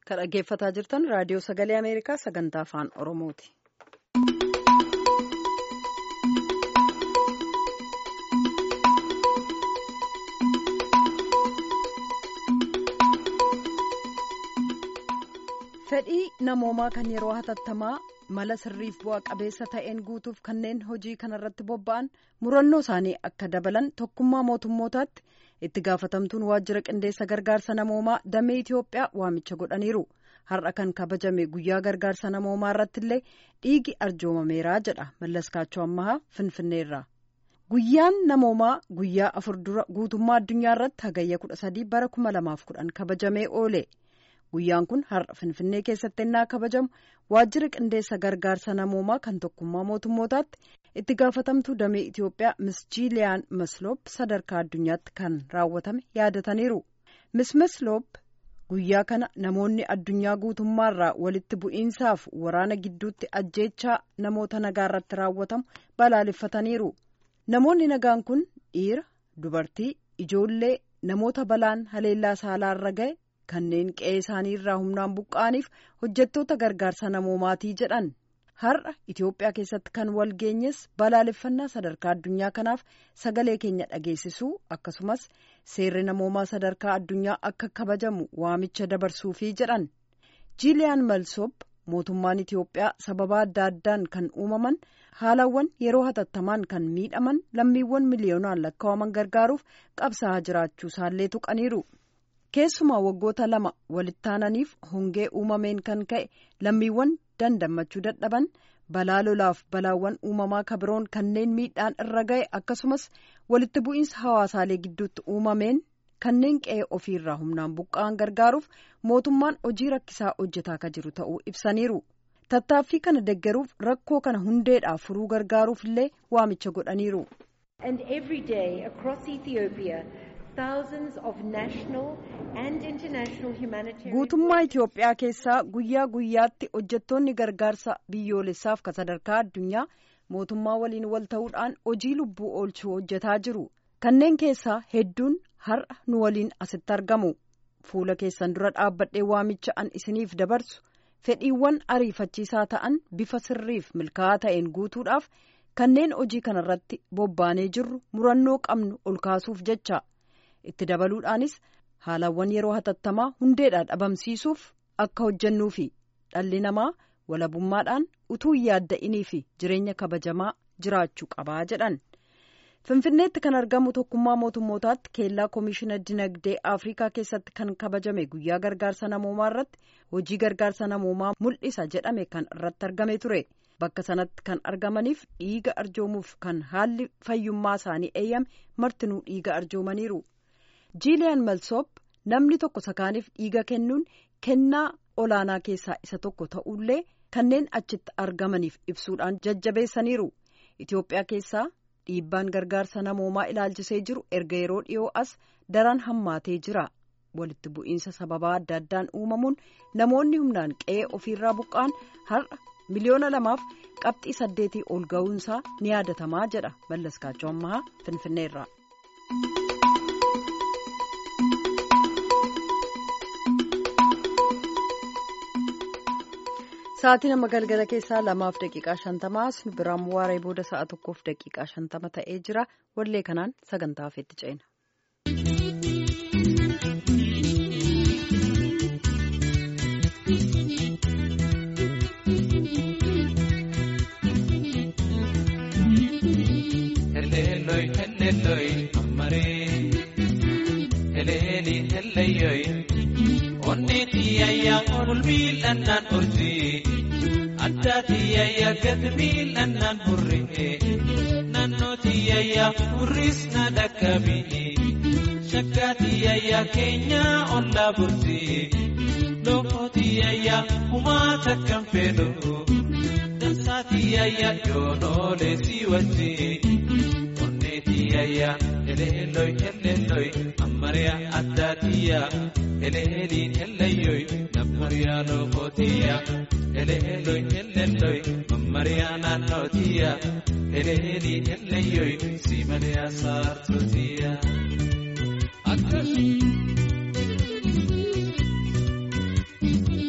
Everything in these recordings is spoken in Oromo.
Kan dhaggeeffataa jirtan raadiyoo sagalee Ameerikaa sagantaa afaan Oromooti. Fedhii namoomaa kan yeroo hatattamaa mala sirriif bu'a qabeessa ta'een guutuuf kanneen hojii kanarratti bobba'an murannoo isaanii akka dabalan tokkummaa mootummootaatti itti gaafatamtuun waajjira qindeessa gargaarsa namoomaa damee Itoophiyaa waamicha godhaniiru. Har'a kan kabajame guyyaa gargaarsa namoomaa irratti illee dhiigi arjoomameeraa jedha Mallaskaachoo Ammahaa Finfinneerraa. Guyyaan namoomaa guyyaa afur dura guutummaa addunyaa irratti hagayya kudha sadii bara kuma lamaaf kudhan kabajamee oole. Guyyaan kun har'a Finfinnee keessatti ennaa kabajamu waajjira qindeessa gargaarsa namoomaa kan tokkummaa mootummootaatti itti gaafatamtuu damee Itoophiyaa Miss Jiiliyaan Masloop sadarkaa addunyaatti kan raawwatame yaadataniiru. Miss Masloop guyyaa kana namoonni addunyaa guutummaarraa walitti bu'iinsaaf waraana gidduutti ajjeechaa namoota nagaa irratti raawwatamu balaaleffataniiru. Namoonni nagaan kun dhiira, dubartii, ijoollee, namoota balaan haleellaa saalaarra ga'e. kanneen qe'ee isaanii irraa humnaan buqqa'aniif hojjettoota gargaarsa namoomaatii jedhan har'a Itoophiyaa keessatti kan wal geenyes balaaleffannaa sadarkaa addunyaa kanaaf sagalee keenya dhageessisuu akkasumas seerri namoomaa sadarkaa addunyaa akka kabajamu waamicha dabarsuufii jedhan jiiliyaan malsoop mootummaan Itoophiyaa sababa adda addaan kan uumaman haalawwan yeroo hatattamaan kan miidhaman lammiiwwan miliyoonaan lakkaa'aman gargaaruuf qabsaa'aa jiraachuu isaallee tuqaniiru. keessumaa waggoota lama walitti aananiif hongee uumameen kan ka'e lammiiwwan dandammachuu dadhaban balaa lolaaf balaawwan uumamaa kabiroon kanneen miidhaan irra ga'e akkasumas walitti bu'iinsa hawaasaalee gidduutti uumameen kanneen qe'ee ofiirraa humnaan buqqa'an gargaaruuf mootummaan hojii rakkisaa hojjetaa akka jiru ta'uu ibsaniiru tattaaffii kana deggeruuf rakkoo kana hundeedhaa furuu gargaaruuf illee waamicha godhaniiru. guutummaa Itoophiyaa keessaa guyyaa guyyaatti hojjettoonni gargaarsa biyyoolessaaf kan sadarkaa addunyaa mootummaa waliin wal ta'uudhaan hojii lubbuu oolchuu hojjetaa jiru kanneen keessaa hedduun har'a nu waliin asitti argamu fuula keessan dura dhaabbadhee waamicha an isiniif dabarsu fedhiiwwan ariifachiisaa ta'an bifa sirriif milkaa'aa ta'een guutuudhaaf kanneen hojii kanarratti bobbaanee jirru murannoo qabnu ol kaasuuf jecha. itti dabaluudhaanis haalawwan yeroo hatattamaa hundeedhaan dhabamsiisuuf akka hojjennuufi dhalli namaa walabummaadhaan utuu hin yaadda'inii fi jireenya kabajamaa jiraachuu qabaa jedhan finfinneetti kan argamu tokkummaa mootummootaatti keellaa koomishinar dinagdee afrikaa keessatti kan kabajame guyyaa gargaarsa namoomaa irratti hojii gargaarsa namoomaa mul'isa jedhame kan irratti argame ture bakka sanatti kan argamaniif dhiiga arjoomuuf kan haalli fayyummaa isaanii eeyyame martinuu dhiiga arjoomaniiru. jiiliyaan malsoop namni tokko sakaaniif dhiiga kennuun kennaa olaanaa keessaa isa tokko ta'ullee kanneen achitti argamaniif ibsuudhaan jajjabeessaniiru itiyoophiyaa keessaa dhiibbaan gargaarsa namoomaa ilaalchisee jiru erga yeroo dhiyoo as daran hammaatee jira walitti bu'iinsa sababaa adda addaan uumamuun namoonni humnaan qe'ee ofiirraa buqqaan har'a miliyoona lamaaf qabxii saddeetii ol ga'uunsaa ni yaadatamaa jedha mallaskaachoo ammaa finfinneerraa. Sa'aatii nama galgala keessaa lamaaf daqiiqaa shantamaa nu biraan waaree booda sa'a tokkoof daqiiqaa shantama ta'ee jira wallee kanaan sagantaa hafeetti ceena. Miilanaan urjii addaa tiyayyaa gad miilanaan hurree naannoo tiyayyaa hurris na dhaqqabii shakkaa tiyayyaa keenyaa ollaa burjii lookoo tiyayyaa humaa takkan fedhu dansaa tiyayyaa yoonoolee si wajjii onnee tiyayyaa eleelloy eleelloy ammariyaa addaa tiyyaa eleeliin ellayyoy. Mammariyaa lookootiyaa eleelloy elelloy mammariyaa naannootiyaa eleelii ellayyoy si malee saartootiyaa. Akkas.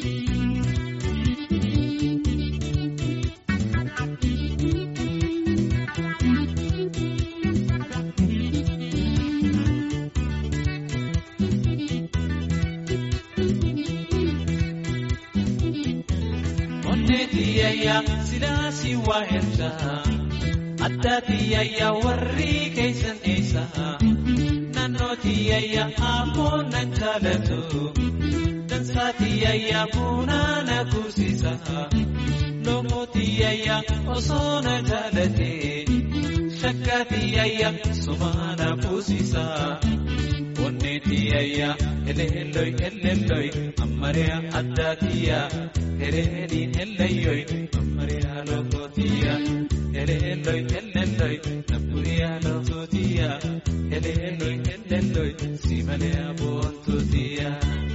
onneetiyayya silaasii waa erga addaatiyayya warri keeysan eessa naannootiyayya ammoo nan jaalatu dansaatiyayya buunaa na kuusisa loomootiyayya osoo na jaalate shakkaatiyayya sumaa na kuusisa. onneetiyayya eleelloy eleelloy ammariya addaatiyya hereediin ellayyoy ammariya lookootiya eleelloy eleelloy nabburiya lookootiya eleelloy eleelloy simaleya boontuutiya.